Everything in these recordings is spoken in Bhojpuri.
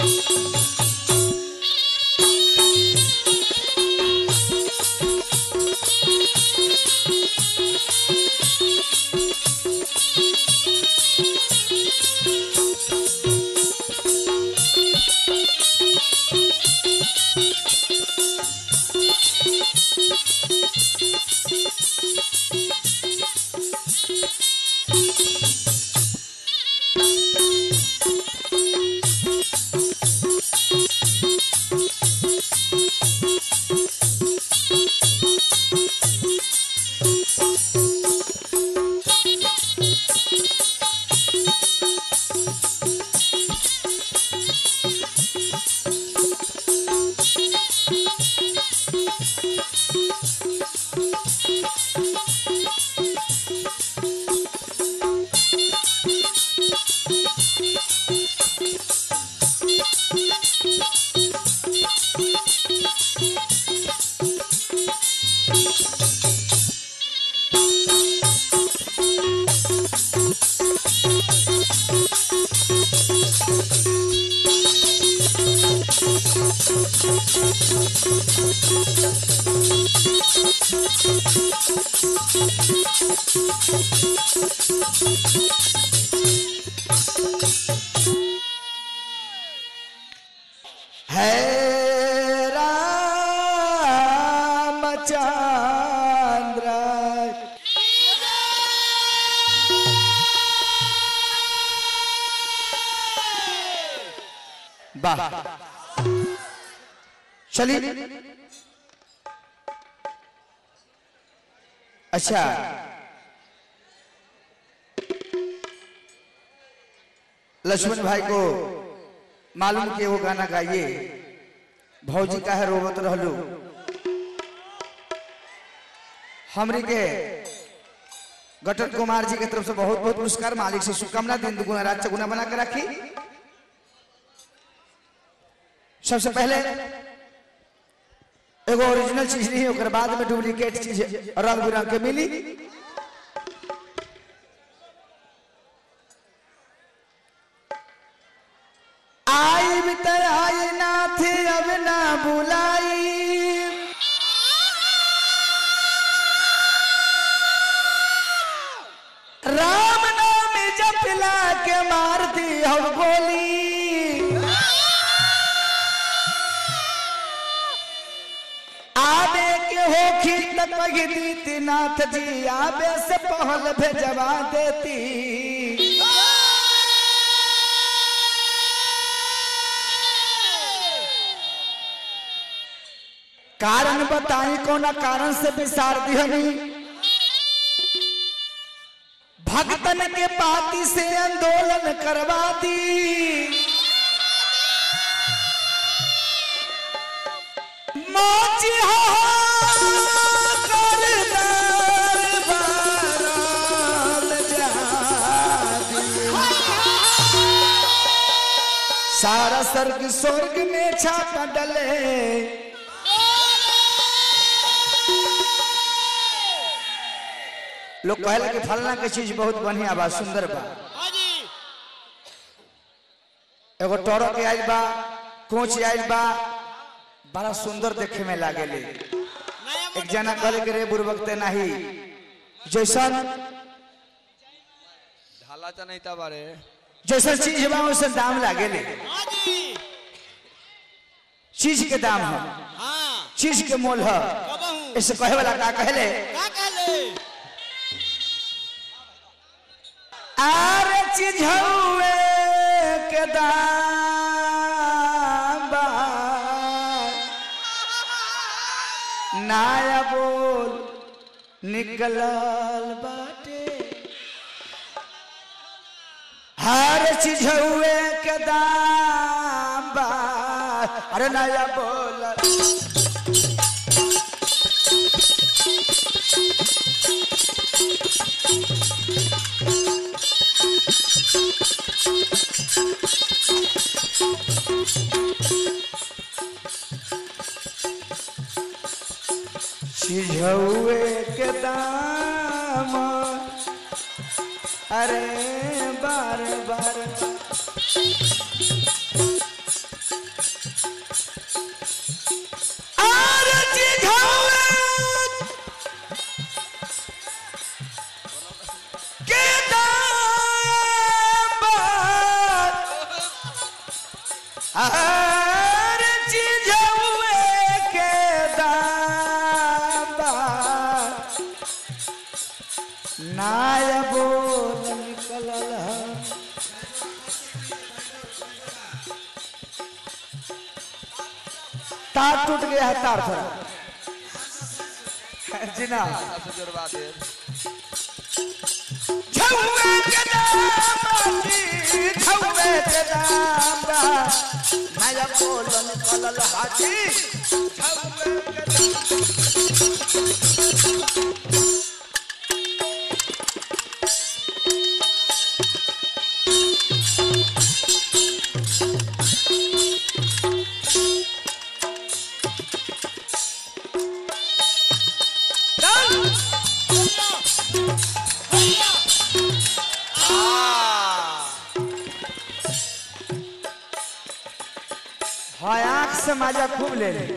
है रामचंद्र वाह चलिए अच्छा लक्ष्मण भाई को मालूम कि वो गाना गाइए भौजी का है रोबत रहलू हमरी के गटन कुमार जी के तरफ से बहुत बहुत पुरस्कार मालिक से शुभकामना दिन दुगुना रात चौगुना बना के रखी सबसे पहले एगो ओरिजिनल चीज नहीं ओकर बाद में डुप्लीकेट चीज रंग बिरंग के मिली आई भीतर आई नाथ अब ना बुलाई राम नाम जपला के मार दी हम गोली आबे के होखी त कही दीती नाथ जी आबे से पहल भेजवा देती कारण बताई कोना कारण से विसार दिहनी भक्तन के पाती से आंदोलन करवा दी मोची हो कर दरबारात जादी। सारा स्वर्ग स्वर्ग में छापा डले लोग कहला कि फलना के चीज बहुत बढ़िया बा सुंदर बा हाँ जी एगो टोरो के आइल बा कोच आइल बा बड़ा सुंदर देखे में लागेले नया एक जना कहले के रे बुरबकते नाही जैसन ढाला चा नहीं था बारे जैसन चीज बा वैसन दाम लागेले हाँ जी चीज के दाम है हाँ चीज के मोल है कबहू ऐसे कहे वाला का कहले का कहले आर चीज हउए के दाम बा नाया बोल निकलल बाटे हर चीज हुए के दाम बा अरे नया बोल चीज हुए के दाम अरे बार बार नाया बोल निकलल ह। तार टूट गया है तार थोड़ा जी ना छौवे के दाम जी, छौवे के दाम बा। नाया बोल निकलल हाजी छौवे के दाम हाँ आँख से मजा खूब ले ले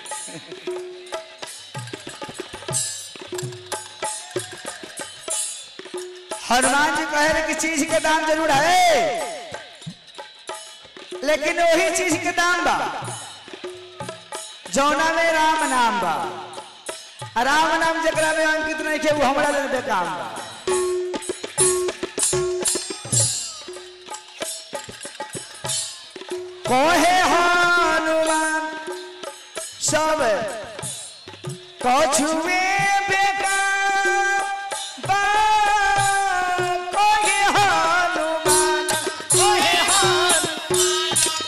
हनुमान जी कहे रहे कि चीज के दाम जरूर है लेकिन वही चीज के दाम बा जौना में राम नाम बा आ राम नाम जकरा में अंकित नहीं के वो हमरा लेल बेकाम बा कहे हनुमान सब कछुए बेकार बा कहे हनुमान कहे हनुमान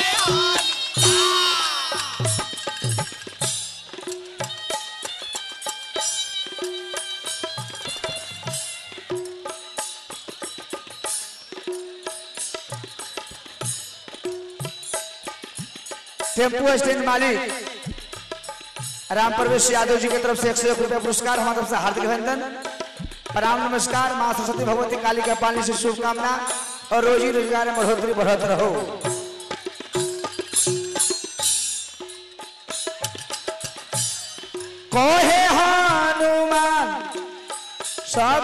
टेम्पो स्टैंड मालिक राम प्रवेश यादव जी की तरफ से एक सौ एक रुपया पुरस्कार हमारी तरफ से हार्दिक अभिनंदन प्रणाम नमस्कार माँ सरस्वती भगवती काली का पालने से शुभकामना और रोजी रोजगार में बढ़ोतरी बढ़त रहो कहे हनुमान सब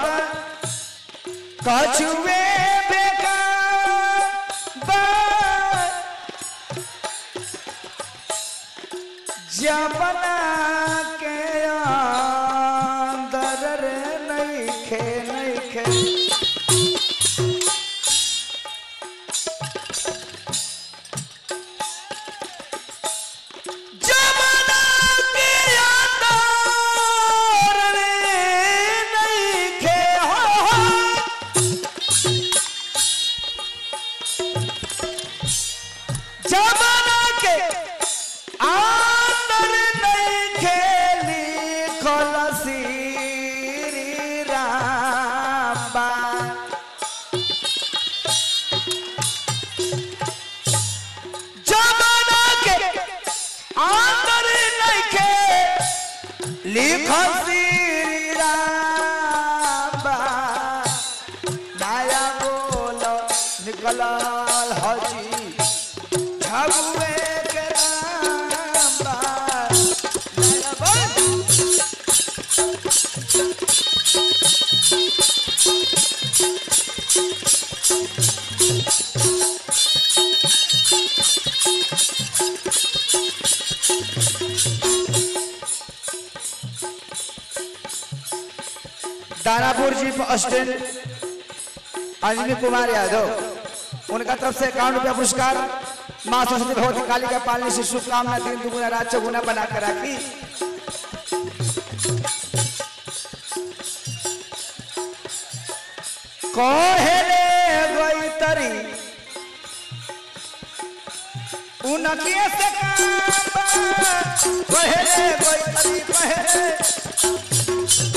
कछुए बेकार बा जबना के अंदर रे नइखे नइखे जबना के अंदर रे नइखे हो हो जमाना के आंदर नहीं खेली खलसी रामा जमाना के आंदर नहीं के लिखल श्री रामा नया बोलो निकलल हजी झबुए के रामा नया बोल दानापुर जी स्टैंड अंजनी कुमार यादव उनका तरफ से इक्यावन रुपया पुरस्कार माँ सरस्वती भगवती काली का पालने से शुभकामना दिन दुगुना रात चौगुना बना कर राखी कहेले गई तरी उनके से काम कहेले गई तरी कहेले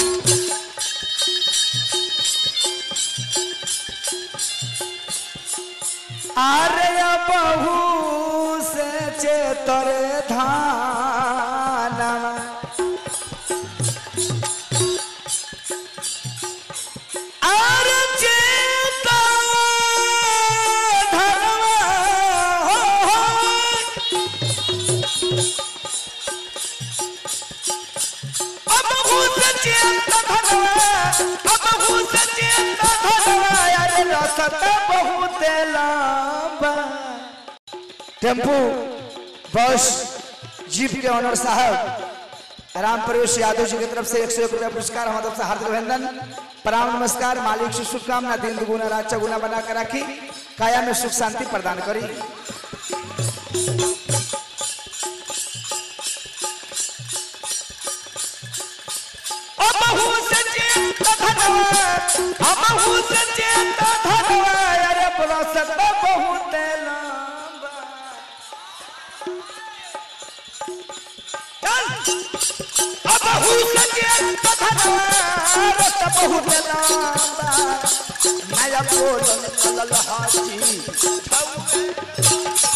आर्य बहू से चेतर धान आर चेता धनवा हो हो। अब भूत चेता धनवा अब भूत चेता धनवा अरे रसत बहुत लंबा टेम्पू बस जीप के ऑनर साहब राम प्रवेश यादव जी की तरफ से एक सौ एक रुपया पुरस्कार हमारे तरफ से हार्दिक अभिनंदन प्रणाम नमस्कार मालिक से शुभकामना दिन दुगुना रात चौगुना बना कर राखी काया में सुख शांति प्रदान करी अमहु सचेत धनवा अमहु सचेत धनवा अरे प्रसत बहुत लंबा अमहु सचेत धनवा रत बहुत लंबा नया बोल चलल हाथी